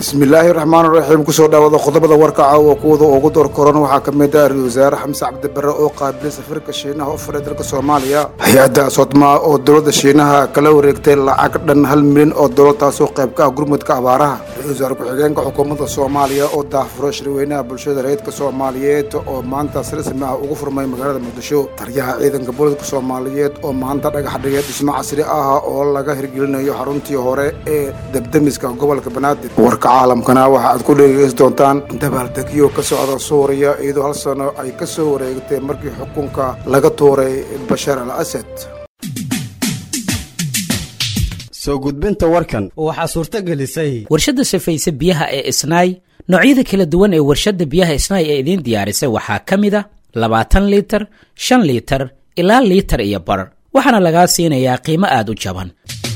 bismillaahi raxmaan raxiim kusoo dhawaada qodobada warka caawa kuwada ugu door koran waxaa ka mid ah ra-isul wasaare xamse cabdibare oo qaabilay safiirka shiinaha u furay dalka soomaaliya hay-adda sodmaa oo dowladda shiinaha kala wareegtay lacag dhan hal milyan oo dowlad taasoo qayb ka ah gurmudka abaaraha ra-isul wasaare ku-xigeenka xukuumadda soomaaliya oo daahfuray shirweynaha bulshada rayidka soomaaliyeed oo maanta si rasmi ah ugu furmay magaalada muqdisho taliyaha ciidanka booliska soomaaliyeed oo maanta dhagax dhigay dhismo casri ah oo laga hirgelinayo xaruntii hore ee debdemiska gobolka banaadir warka caalamkana waxa aad ku dhegeysan doontaan dabaaldegyo ka socda suuriya iyadoo hal sano ay ka soo wareegtay markii xukunka laga tuuray bashar al asad soo gudbinta warkan waxaa suurto gelisay warshadda safayse biyaha ee isnaay noocyada kala duwan ee warshadda biyaha isnaay ee idiin diyaarisay waxaa ka mid a labaatan liitar shan liitar ilaa liitar iyo bar waxaana lagaa siinayaa qiimo aad u jaban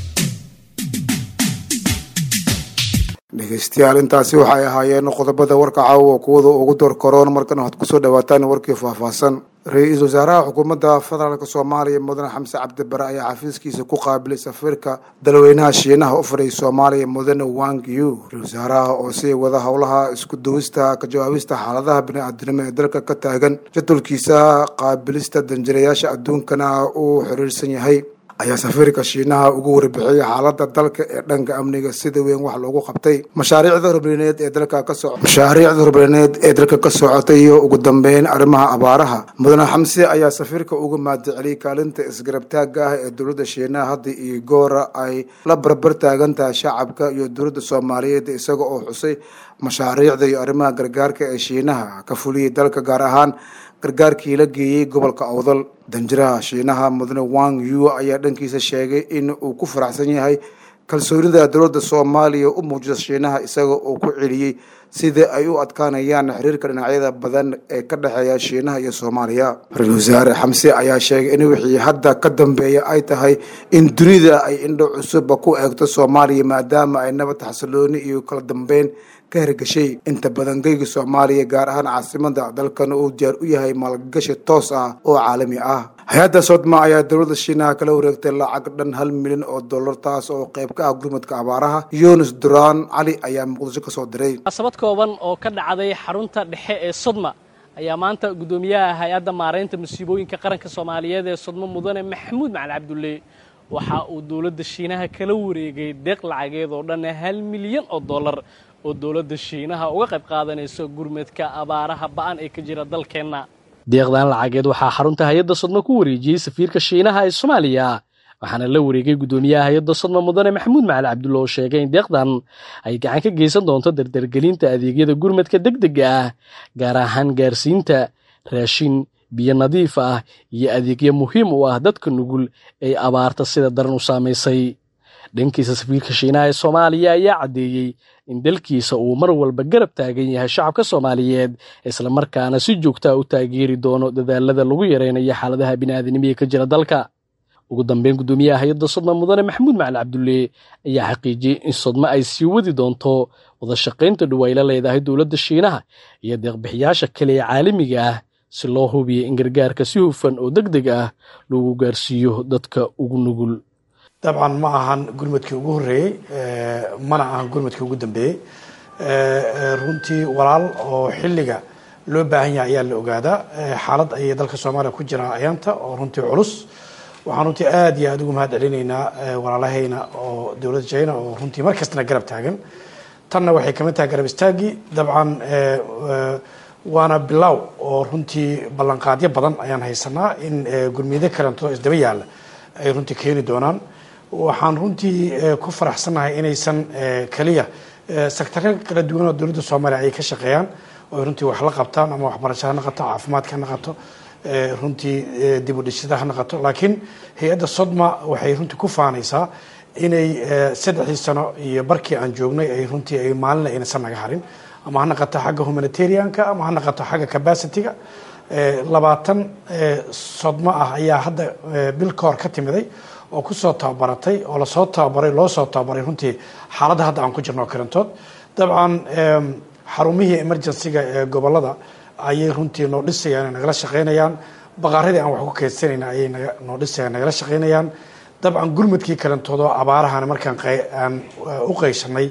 dhegeystayaal intaasi waxay ahaayeen qodobada warka caawa kuwada ugu door koroon markan waxaad kusoo dhawaataan warkii faahfaahsan ra-iisul wasaaraha xukuumadda federaalk soomaaliya mudane xamse cabdibare ayaa xafiiskiisa ku qaabilay safiirka dalweynaha shiinaha u furay soomaaliya mudane wang yu ra-isul wasaaraha oo sii wada howlaha isku duwista ka jawaabista xaaladaha bini-aadinimo ee dalka ka taagan jadwalkiisa qaabilista danjirayaasha adduunkana uu xiriirsan yahay ayaa safiirka shiinaha ugu warbixiyey xaaladda dalka ee dhanka amniga sida weyn wax loogu qabtay mashaariicda horumarineed ee dalka ka soc mashaariicda horumarineed ee dalka ka socotay iyo ugu dambeyn arrimaha abaaraha mudane xamse ayaa safiirka uga maadiceliyey kaalinta isgarabtaagga ah ee dowladda shiinaha hadda iyo goora ay la barbar taagan tahay shacabka iyo dowladda soomaaliyeed isaga oo xusay mashaariicda iyo arrimaha gargaarka ee shiinaha ka fuliyey dalka gaar ahaan gargaarkii la geeyey gobolka awdal danjiraha shiinaha mudane wang yu ayaa dhankiisa sheegay in uu ku faraxsan yahay kalsoonida dowladda soomaaliya u muujisa shiinaha isaga oo ku celiyey sida ay u adkaanayaan xiriirka dhinacyada badan ee ka dhexeeya shiinaha iyo soomaaliya ra-isul wasaare xamse ayaa sheegay in wixii hadda ka dambeeya ay tahay in dunida ay indho cusubba ku eegto soomaaliya maadaama ay nabad xasilooni iyo kala dambeyn ka hergeshay inta badan geyga soomaaliya gaar ahaan caasimada dalkana uu diyaar u yahay maalgashi toos ah oo caalami ah hay-adda sodma ayaa dowladda shiinaha kala wareegtay lacag dhan hal milyan oo dollar taas oo qayb ka ah gurmadka abaaraha yunis duraan cali ayaa muqdisho ka soo diray munaasabad kooban oo ka dhacday xarunta dhexe ee sodma ayaa maanta guddoomiyaha hay-adda maaraynta musiibooyinka qaranka soomaaliyeed ee sodmo mudane maxamuud macali cabdulle waxa uu dowladda shiinaha kala wareegay deeq lacageed oo dhan hal milyan oo dollar oo dowladda shiinaha uga qayb qaadanayso gurmadka abaaraha ba'an ee ka jira dalkeenna deeqdan lacageed waxaa xarunta hay-adda sodma ku wareejiyey safiirka shiinaha ee soomaaliya waxaana la wareegay guddoomiyaha hay-adda sodma mudane maxamuud macali cabdulle oo sheegay in deeqdan ay gacan ka geysan doonto dardargelinta adeegyada gurmadka deg dega ah gaar ahaan gaarsiinta raashin biyo nadiif ah iyo adeegyo muhiim u ah dadka nugul ee abaarta sida daran u saamaysay dhankiisa safiirka shiinaha ee soomaaliya ayaa caddeeyey in dalkiisa uu mar walba garab taagan yahay shacabka soomaaliyeed islamarkaana si joogtaa u taageeri doono dadaalada lagu yaraynayo xaaladaha bini'aadanimiga ka jira dalka ugu dambeyn guddoomiyaha hay-adda sodma mudane maxamuud macali cabdulle ayaa xaqiijiyey in sodma ay sii wadi doonto wada shaqaynta dhow ay la leedahay dowladda shiinaha iyo deeqbixiyaasha kale ee caalamiga ah si loo hubiyo in gargaarka si hufan oo deg deg ah lagu gaarsiiyo dadka ugu nugul dabcan ma ahan gurmadkii ugu horreeyey mana ahan gurmadkii ugu dambeeyey runtii walaal oo xilliga loo baahan yahay ayaa la ogaadaa xaalad ayay dalka soomaaliya ku jiraa ayaanta oo runtii culus waxaan runtii aada iyo aada ugu mahad celinaynaa walaalahayna oo dowladda china oo runtii mar kastana garab taagan tanna waxay kamid tahay garab istaagii dabcan waana bilow oo runtii ballanqaadyo badan ayaan haysanaa in gurmiyado kalento isdaba yaalla ay runtii keeni doonaan waxaan runtii ku faraxsannahay inaysan keliya sectaro kala duwan oo dowladda soomaaliya ay ka shaqeeyaan oo runtii wax la qabtaan ama waxbarasho ha naqato caafimaadka ha naqato runtii dib u dhishada ha naqato laakiin hay-adda sodma waxay runtii ku faanaysaa inay saddexdii sano iyo barkii aan joognay ay runtii ay maalina aynsan naga harin ama ha naqato xagga humanitarianka ama ha naqato xagga capacityga labaatan sodmo ah ayaa hadda bil ka hor ka timiday oo kusoo tababaratay oo lasoo tababaray loo soo tababaray runtii xaaladda hadda aan ku jirno karantood dabcan xarumihii emergencyga ee gobolada ayay runtii noo dhisayaan nagala shaqaynayaan baqaaradii aan wax ku keydsanayna ayay noo dhisayaan nagala shaqaynayaan dabcan gurmadkii kalantoodoo abaarahan markaan aan u qayshanay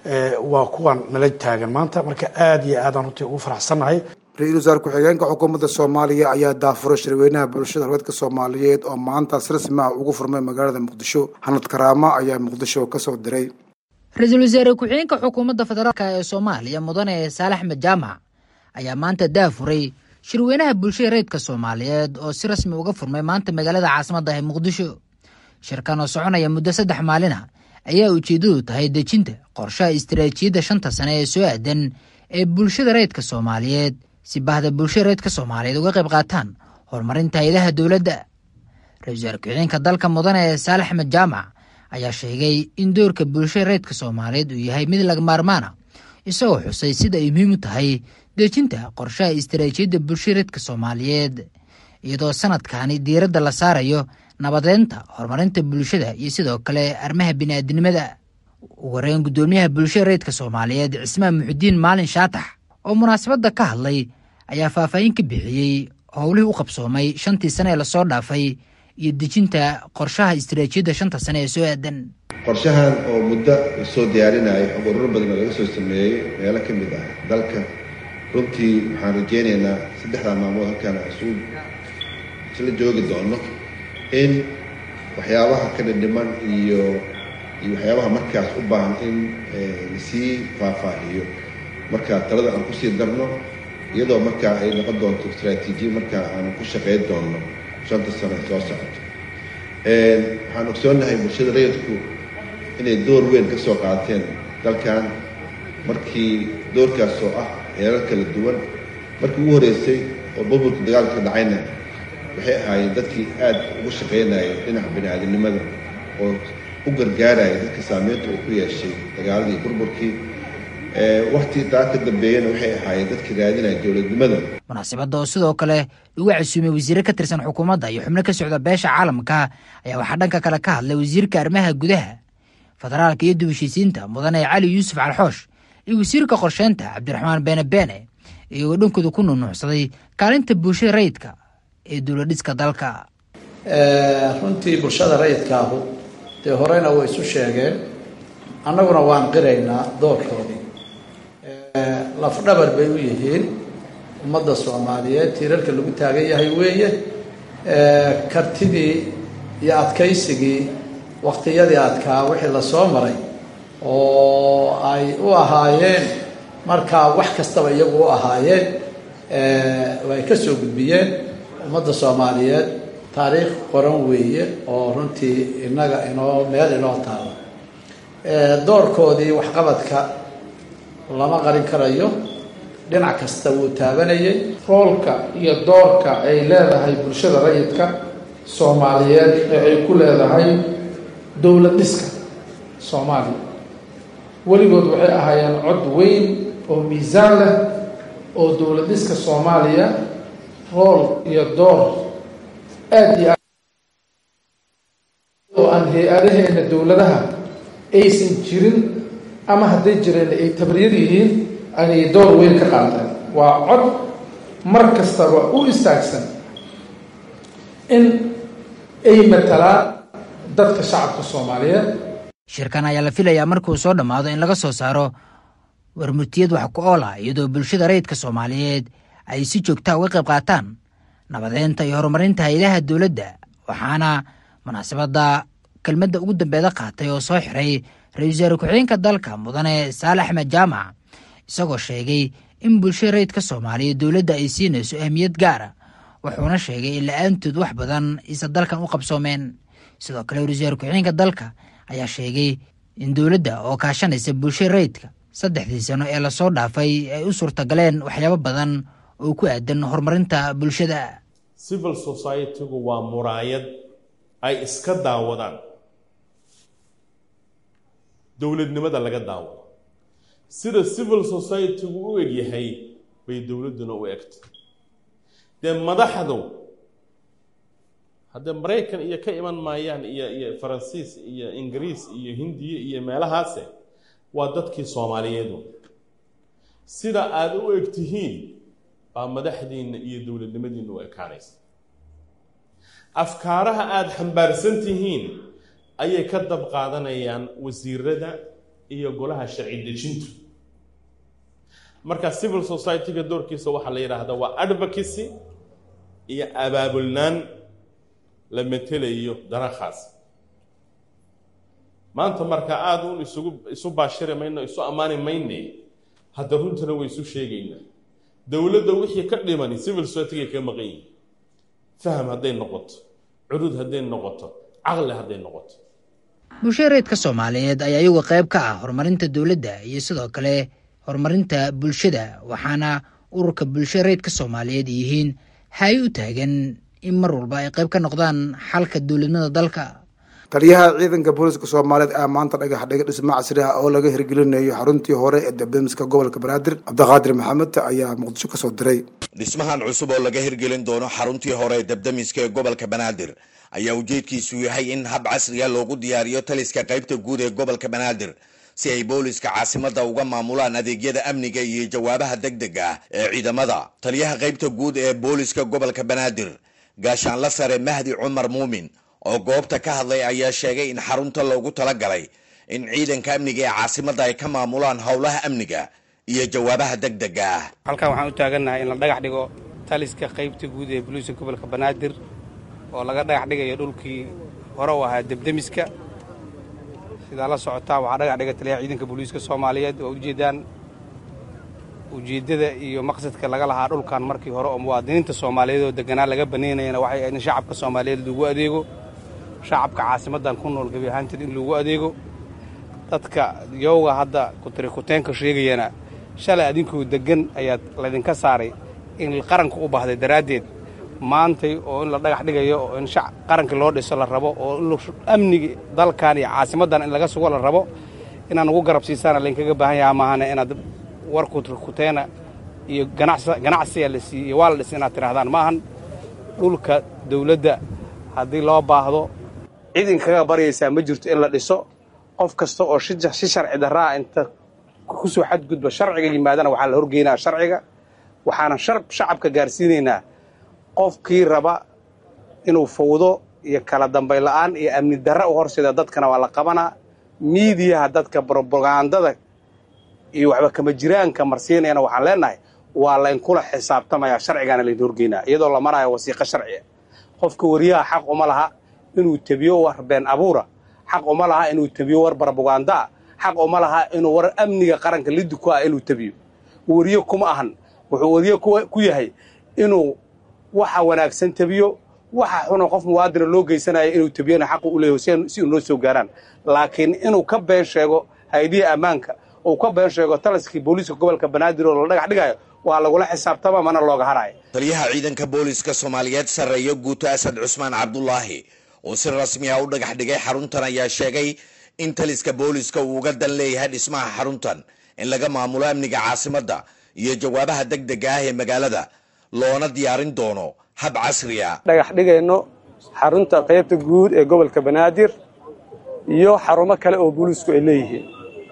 waa kuwan nala taagan maanta marka aada iyo aadaan runtii ugu faraxsannahay ra-iisul wasaare ku-xigeenka xukuumadda soomaaliya ayaa daafuray shirweynaha bulshada haweenka soomaaliyeed oo maantaas rasmi ah ugu furmay magaalada muqdisho hanad karaama ayaa muqdisho kasoo diray ra-iisul wasaare ku-xigeenka xukuumadda federaalk ee soomaaliya mudane saalax axmed jaamac ayaa maanta daafuray shirweynaha bulshada reedka soomaaliyeed oo si rasmi uga furmay maanta magaalada caasimadda ee muqdisho shirkan oo soconaya muddo saddex maalina ayaa ujeeddadu tahay dejinta qorshaha istaraatiijiyadda shanta sane ee soo aadan ee bulshada reedka soomaaliyeed si bahda bulshada reedka soomaaliyeed uga qayb qaataan horumarinta hay-adaha dowladda ra-isul wasaare ku-xigeenka dalka mudane ee saalax axmed jaamac ayaa sheegay in doorka bulshada reedka soomaaliyeed uu yahay mid laga maarmaana isagoo xusay sida ay muhiim u tahay dejinta qorshaha istaraatiijiyadda bulshada reedka soomaaliyeed iyadoo sanadkani diiradda la saarayo nabadeynta horumarinta bulshada iyo sidoo kale arrimaha bini'aadinimada ugu horeyn guddoomiyaha bulshada reedka soomaaliyeed cismaan muxudiin maalin shaatax oo munaasabadda ka hadlay ayaa faahfaahin ka bixiyey howlihii u qabsoomay shantii sane ee lasoo dhaafay iyo dejinta qorshaha istaraatiijiyadda shanta sane ee soo aadan qorshahan oo muddo lasoo diyaarinayo xog ururo badan oo laga soo sameeyey meelo ka mid ah dalka runtii waxaan rajeynaynaa saddexdaa maalmood halkaan isu isla joogi doono in waxyaabaha ka dhindhiman iyo iyo waxyaabaha markaas u baahan in lasii faahfaahiyo markaa talada aan kusii darno iyadoo markaa ay noqon doonto istraatiijiya markaa aan ku shaqayn doonno shanta sano soo socoto waxaan ogsoonnahay bulshada rayidku inay door weyn ka soo qaateen dalkan markii doorkaas oo ah heerar kala duwan markii ugu horreysay oo burburka dagaalka ka dhacayna waxay ahaayeen dadkii aada ugu shaqaynayay dhinaca bini-aadamnimada oo u gargaaraya dadka saameynta uu ku yeeshay dagaaladii burburkii wakti taa ka dambeeyana waxay ahaayeen dadkii raadinaya dowladnimada munaasabadda oo sidoo kale lagu casuumay wasiire ka tirsan xukuumadda iyo xubno ka socda beesha caalamka ayaa waxaa dhanka kale ka hadlay wasiirka arrimaha gudaha federaalka iyo dib heshiisiinta mudane cali yuusuf calxoosh iyo wasiirka qorsheynta cabdiraxmaan beene beene iyagoo dhankooda ku nunuucsaday kaalinta bulshada rayidka ee dowladhiska dalka runtii bulshada rayidkaahu dee horeyna way isu sheegeen annaguna waan qiraynaa doorkoodii lafdhabar bay u yihiin ummadda soomaaliyeed tiirarka lagu taagan yahay weeye kartidii iyo adkaysigii waqtiyadii adkaa wixii lasoo maray oo ay u ahaayeen markaa wax kastaba iyagu u ahaayeen ay ka soo gudbiyeen ummadda soomaaliyeed taariikh qoran weeye oo runtii innaga inoo meel inoo taalo doorkoodii waxqabadka lama qarin karayo dhinac kasta wuu taabanayay roolka iyo doorka ay leedahay bulshada rayidka soomaaliyeed ee ay ku leedahay dowlad dhiska soomaaliya weligood waxay ahaayeen cod weyn oo miisaan leh oo dowlad dhiska soomaaliya rool iyo door aada iyo aad oo aan hay-adaheena dowladaha aysan jirin ama hadday jireen ay tabriyad yihiin anay door weyn ka qaateen waa cod mar kastaba u istaagsan in ay matalaan dadka shacabka soomaaliyeed shirkan ayaa la filayaa markuu soo dhammaado in laga soo saaro warmurtiyad wax ku ool ah iyadoo bulshada rayidka soomaaliyeed ay si joogtaa uga qayb qaataan nabadeynta iyo horumarinta hay-adaha dowladda waxaana munaasabadda kelmadda ugu dambeeda qaatay oo soo xiray ra-iisul wasaare ku-xigeenka dalka mudane saale axmed jaamac isagoo sheegay in bulshada rayidka soomaaliyeed dowladda ay siinayso ahmiyad gaara wuxuuna sheegay in la-aantood wax badan isa dalkan u qabsoomeen sidoo kale ra-isul wasaare ku-xigeenka dalka ayaa sheegay in dowladda oo kaashanaysa bulshada rayidka saddexdii sano ee lasoo dhaafay ay u suurtagaleen waxyaabo badan oo ku aadan horumarinta bulshada civil society-gu waa muraayad ay iska daawadaan dowladnimada laga daawado sida civil society-gu u egyahay bay dowladduna u egtay dee madaxdu haddee maraykan iyo ka iman maayaan iyo iyo faransiis iyo ingiriis iyo hindiya iyo meelahaase waa dadkii soomaaliyeedu sida aada u eg tihiin baa madaxdiinna iyo dowladnimadiinna u ekaanaysa afkaaraha aada xambaarsan tihiin ayay ka dab qaadanayaan wasiirada iyo golaha sharci dejintu marka civil society-ga doorkiisa waxaa la yidhaahdaa waa advocacy iyo abaabulnaan la metelayo dana khaas maanta marka aada un isugu isu baashiri mayno isu ammaani mayne hadda runtana way isu sheegaynaa dowladda wixii ka dhimani civil society-ga ka maqan yihin faham hadday noqoto curud hadday noqoto caqli hadday noqoto bulshada reedka soomaaliyeed ayaa iyagu qayb ka ah horumarinta dowladda iyo sidoo kale horumarinta bulshada waxaana ururka bulshada reedka soomaaliyeed yihiin hay u taagan in mar walba ay qayb ka noqdaan xalka dowladnimada dalka taliyaha ciidanka booliska soomaaliyeed ayaa maanta dhagax dhiga dhismo casri ah oo laga hirgelinayo xaruntii hore ee dabdamiska gobolka banaadir cabdiqaadir maxamed ayaa muqdisho kasoo diray dhismahan cusub oo laga hirgelin doono xaruntii hore ee dabdamiska ee gobolka banaadir ayaa ujeedkiisu yahay in hab casriga loogu diyaariyo taliska qaybta guud ee gobolka banaadir si ay booliska caasimada uga maamulaan adeegyada amniga iyo jawaabaha deg deg ah ee ciidamada taliyaha qaybta guud ee booliska gobolka banaadir gaashaanla sare mahdi cumar muumin oo goobta ka hadlay ayaa sheegay in xarunta loogu talagalay in ciidanka amniga ee caasimada ay ka maamulaan howlaha amniga iyo jawaabaha deg dega ah halkan waxaan u taagannahay in la dhagax dhigo taliska qaybta guud ee boliiska gobolka banaadir oo laga dhagax dhigayo dhulkii hore u ahaa debdemiska sidaa la socotaa waxaa dhagax dhiga taliyaha ciidanka booliiska soomaaliyeed oo ujeedaan ujeeddada iyo maqsadka laga lahaa dhulkan markii hore oo muwaadiniinta soomaaliyeed oo deganaa laga banaynayana waxay ahayd in shacabka soomaaliyeed lagu adeego shacabka caasimadan ku nool gebi ahaanteed in lagu adeego dadka yowga hadda kutirikuteenka sheegayana shalay adinkuu degan ayaad laydinka saaray in qaranka u baahday daraaddeed maantay oo in la dhagax dhigayo oo in qaranka loo dhiso la rabo oo in amnigi dalkan iyo caasimadan in laga sugo la rabo inaan ugu garab siisaana laydinkaga baahan yahaa maahane inaad war kutirikuteena iyo ganacsiga la siiy iyo waa la dhis inaad tidhahdaan maahan dhulka dawladda haddii loo baahdo cid inkaga baryaysaa ma jirto in la dhiso qof kasta oo si sharci darraa inta ku soo xadgudba sharciga yimaadana waxaa la horgeynaa sharciga waxaana shacabka gaarsiinaynaa qofkii raba inuu fawdo iyo kala dambay la'aan iyo amni darra u horseeda dadkana waa la qabanaa miidiyaha dadka brobagandada iyo waxba kama jiraanka marsiinayana waxaan leenahay waa laynkula xisaabtamayaa sharcigaana laydin horgeynaa iyadoo la maraayo wasiiqo sharciya qofka wariyaha xaq uma laha inuu tebiyo war been abuura xaq uma laha inuu tebiyo war barbogandaa xaq uma laha inuu war amniga qaranka liddi ku ah inuu tebiyo wariye kuma ahan wuxuu wariye ku yahay inuu waxa wanaagsan tebiyo waxa xuna qof muwaadina loo geysanaya inuu tebiyana xaqu u leeyahay si uu noo soo gaaraan laakiin inuu ka been sheego haydihi ammaanka uu ka been sheego taliskii booliiska gobolka banaadir oo la dhagax dhigayo waa lagula xisaabtama mana looga haraayo taliyaha ciidanka booliska soomaaliyeed sarreeyo guuto asad cusmaan cabdulaahi oo si rasmi ah u dhagax dhigay xaruntan ayaa sheegay in taliska booliska uu uga dan leeyahay dhismaha xaruntan in laga maamulo amniga caasimadda iyo jawaabaha deg dega ah ee magaalada loona diyaarin doono hab casri a dhagax dhigayno xarunta qaybta guud ee gobolka banaadir iyo xarumo kale oo booliisku ay leeyihiin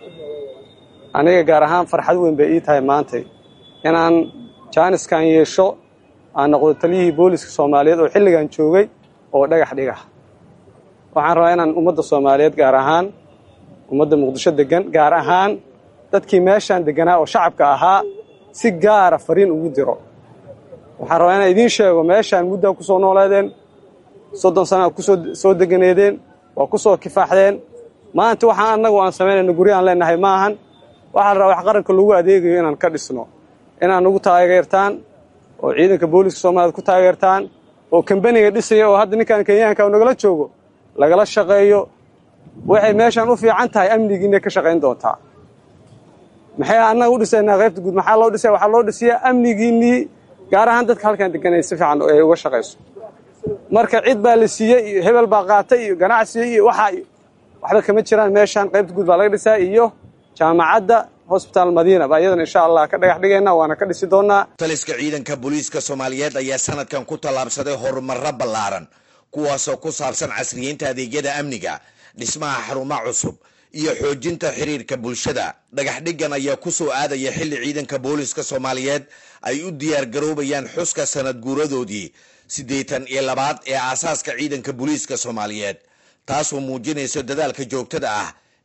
aniga gaar ahaan farxad weyn bay ii tahay maantay inaan jaaniskan yeesho aan noqdo taliyihii booliska soomaaliyeed oo xilligan joogay oo dhagax dhiga waxaan rabaa inaan ummadda soomaaliyeed gaar ahaan ummadda muqdisho degan gaar ahaan dadkii meeshaan deganaa oo shacabka ahaa si gaara fariin ugu diro waxaan rabaa inaan idiin sheego meeshaan muddaa ku soo nooleedeen soddon sanaa kusoo soo deganeedeen waa ku soo kifaaxdeen maanta waxaan annagu aan samaynayno guryo aan leenahay ma ahan waxaa la rabaa wax qaranka lagu adeegayo inaan ka dhisno inaan nagu taageertaan oo ciidanka booliska soomaaliyed ku taageertaan oo kambaniga dhisaya oo hadda ninkan kenyaanka nagala joogo lagala shaqeeyo waxay meeshaan u fiican tahay amnigiinay ka shaqayn doontaa maxay annaga u dhisaynaa qaybta guud maxaa loo dhisaya waxaa loo dhisiyaa amnigiinnii gaar ahaan dadka halkan deganay si fiican ay uga shaqayso marka cid baa la siiyey iyo hebel baa qaatay iyo ganacsiga iyo waxaa waxba kama jiraan meeshaan qaybta guud baa laga dhisaa iyo jaamacadda hosbitaal madiina baa iyadan insha allah ka dhagax dhigayna waana ka dhisi doonaa taliska ciidanka booliiska soomaaliyeed ayaa sanadkan ku tallaabsaday horumarro ballaaran kuwaasoo ku saabsan casriyeynta adeegyada amniga dhismaha xarumo cusub iyo xoojinta xiriirka bulshada dhagax dhiggan ayaa ku soo aadaya xilli ciidanka booliiska soomaaliyeed ay u diyaar garoobayaan xuska sanad guuradoodii siddeetan iyo labaad ee aasaaska ciidanka booliiska soomaaliyeed taasoo muujinayso dadaalka joogtada ah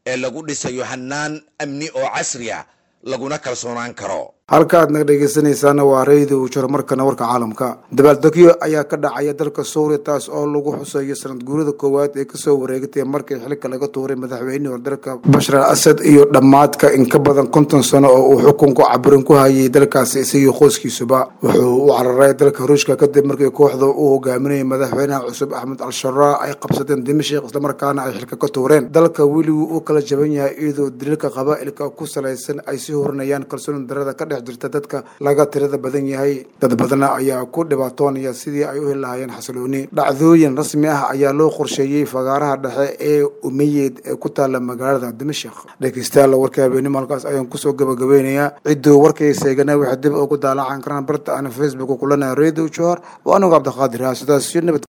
ee lagu dhisayo hanaan amni oo casri ah laguna kalsoonaan karo halka aad naga dhegeysanaysaana waa rayda uu jiro markana warka caalamka dabaaldegyo ayaa ka dhacaya dalka suuriya taas oo lagu xuseeyo sanad guurida koowaad ee kasoo wareegatay markii xilka laga tuuray madaxweynihii hore dalka bashar al asad iyo dhammaadka in ka badan konton sano oo uu xukunku caburin ku hayay dalkaasi isagii qoyskiisuba wuxuu u cararay dalka ruushka kadib markii kooxda uu hogaaminayay madaxweynaha cusub axmed al-sharaa ay qabsadeen dimashik islamarkaana ay xilka ka tuureen dalka weliguu uu kala jaban yahay iyadoo daliilka qabaa'ilka ku salaysan ay sii horinayaan kalsooni darada ka jirta dadka laga tirada badan yahay dad badna ayaa ku dhibaatoonaya sidii ay u heli lahaayeen xasilooni dhacdooyin rasmi ah ayaa loo qorsheeyey fagaaraha dhexe ee umeyeed ee ku taala magaalada dimashik dhegeystayaal warka habeenimo halkaas ayaan kusoo gabagabeynayaa cidduu warkay seegana waxay dib ugu daalacan karaan barta aan facebook kulana radio johor waa anigu cabdiqaadir ah sidaas iyo nabad